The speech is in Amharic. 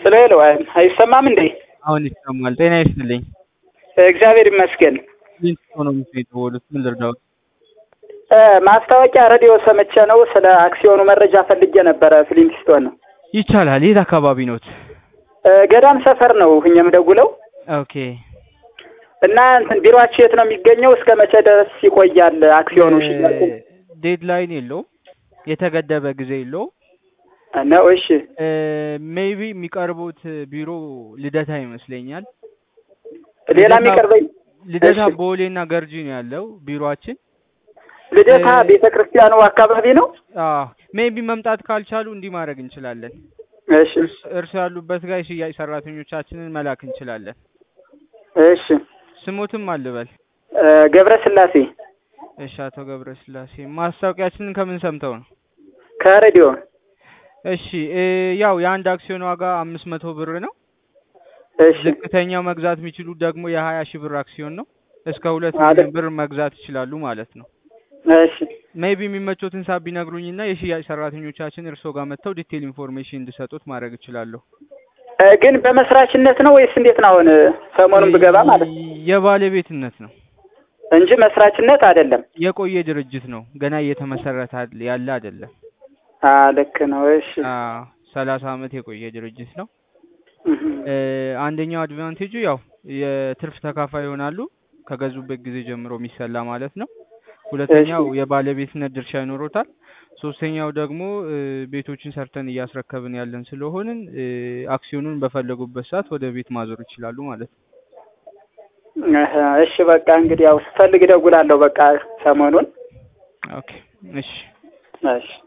ሄሎ ሄሎ፣ አይሰማም እንዴ? አሁን ይሰማል። ጤና ይስጥልኝ። እግዚአብሔር ይመስገን። ሊንክ ኢኮኖሚክስ ነው የተባሉት። ምን ልርዳዎት? እ ማስታወቂያ ሬዲዮ ሰምቼ ነው ስለ አክሲዮኑ መረጃ ፈልጌ ነበረ። ፍሊንትስቶን ነው። ይቻላል። የት አካባቢ ኖት? እ ገዳም ሰፈር ነው እኛም ደውለው ኦኬ። እና እንትን ቢሮአችሁ የት ነው የሚገኘው? እስከ መቼ ድረስ ይቆያል አክሲዮኑ ሽያጭ? ዴድላይን የለውም፣ የተገደበ ጊዜ የለውም። ነው እሺ። ሜይቢ የሚቀርቡት ቢሮ ልደታ ይመስለኛል። ሌላ ልደታ- የሚቀርበኝ ልደታ እሺ። ቦሌና ገርጂ ነው ያለው ቢሮአችን። ልደታ እ- ቤተ ክርስቲያኑ አካባቢ ነው። ሜይቢ መምጣት ካልቻሉ እንዲህ ማድረግ እንችላለን። እሺ እርስ- እርስ ያሉበት ጋር የሽያጭ ሰራተኞቻችንን መላክ እንችላለን። እሺ። ስሞትም አልበል። እ ገብረ ስላሴ እሺ፣ አቶ ገብረ ስላሴ ማስታወቂያችንን ከምን ሰምተው ነው? ከሬዲዮ እሺ እ ያው የአንድ አክሲዮን ዋጋ አምስት መቶ ብር ነው። እሺ ዝቅተኛው መግዛት የሚችሉት ደግሞ የሀያ ሺህ ብር አክሲዮን ነው። እስከ ሁለት ማለት- ሚሊዮን ብር መግዛት ይችላሉ ማለት ነው። እሺ ሜይቢ የሚመቾትን ሳብ ቢነግሩኝና የሽያጭ ሰራተኞቻችን እርስዎ ጋር መጥተው ዲቴል ኢንፎርሜሽን እንዲሰጡት ማድረግ እችላለሁ። እ ግን በመስራችነት ነው ወይስ እንዴት ነው? አሁን ሰሞኑን ብገባ ማለት ነው የባለቤትነት ነው። እንጂ መስራችነት አይደለም። የቆየ ድርጅት ነው። ገና እየተመሰረተ አድ- ያለ አይደለም። አ ልክ ነው። እሺ ሰላሳ አመት የቆየ ድርጅት ነው። እህ። እ አንደኛው አድቫንቴጁ ያው የትርፍ ተካፋይ ይሆናሉ ከገዙበት ጊዜ ጀምሮ የሚሰላ ማለት ነው። ሁለተኛው የባለቤትነት ድርሻ ይኖሮታል። ሶስተኛው ደግሞ እ ቤቶችን ሰርተን እያስረከብን ያለን ስለሆንን እ አክሲዮኑን በፈለጉበት ሰዓት ወደ ቤት ማዞር ይችላሉ ማለት ነው። እህ፣ እሺ በቃ እንግዲህ ያው ስፈልግ እደውላለሁ። በቃ ሰሞኑን ኦኬ እሺ። እሺ